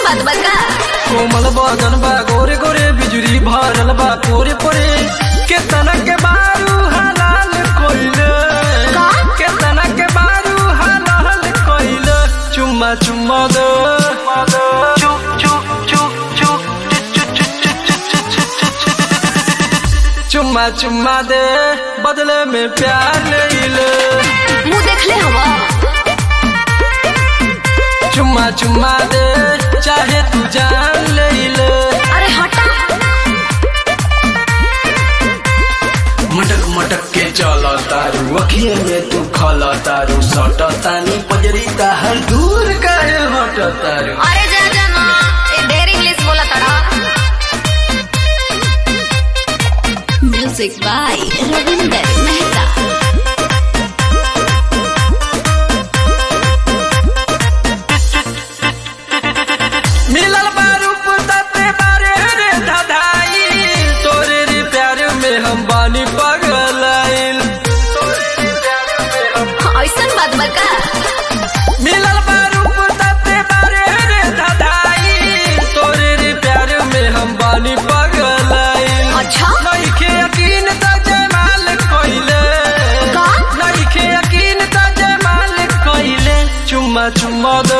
बात बका कोमल बदन बा गोरे गोरे बिजुरी भरल बा पोरे पोरे केतना के बारू हलाल कोइले का? केतना के बारू हलाल कोइले चुम्मा चुम्मा दे चु चु चु चु चुम्मा चुम्मा दे बदले में प्यार ले ले मुंह देख ले हवा चुम्मा चुम्मा दे चाहे तू जान ले ले अरे हटा मटक मटक के चल तारू अखिए में तू खल तारू सट तानी पजरी ताहर दूर काहे हट तारू अरे जा जा ना ए ढेर इंग्लिश बोला तड़ा म्यूजिक बाय रविंदर मेहता मिलल बारू पुतते बारे रे धधाई तोरे रे प्यार में हम बानी पगलाइल तोरे रे प्यार में हम ऐसन बात बका मिलल बारू पुतते बारे रे धधाई तोरे रे प्यार में हम बानी पगलाइल अच्छा नइखे यकीन त जमाल कइले का? नइखे यकीन त जमाल कइले चुम्मा चुम्मा दो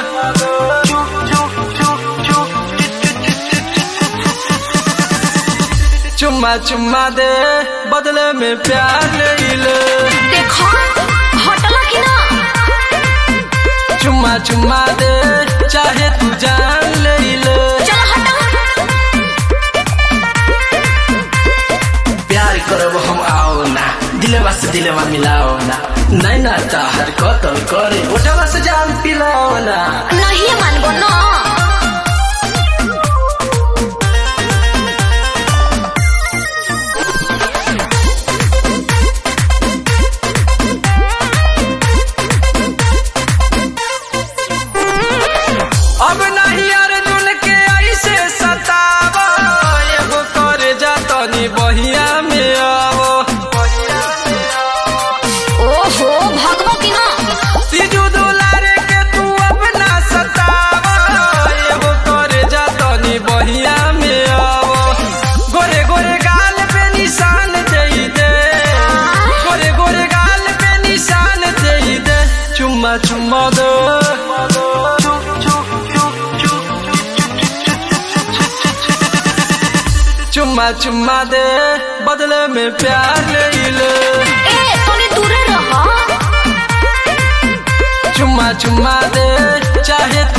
चुम्मा चुम्मा दे बदले में प्यार ले ले देखो हटला कि ना चुम्मा चुम्मा दे चाहे तू जान ले ले चलो हटा प्यार करब हम आओ ना दिलवा से दिलवा मिलाओ ना नैना ताहर कतल करे ओठवा से जान पिलाओ ना नहीं मानबो ना अब नहीं अर्जुन के ऐसे सतावो एगो करे जा तनी बहिया में आवो ओहो भगवा कि ना तीजू दुलारे के तू अपना सतावो एगो करे जा तनी बहिया में आवो गोरे गोरे गाल पे निशान दे दे गोरे गोरे गाल पे निशान दे दे चुम्मा चुम्मा दो चुम्मा चुम्मा दे बदले में प्यार ले ले ए तोने दूरे रह चुम्मा चुम्मा दे चाहे तू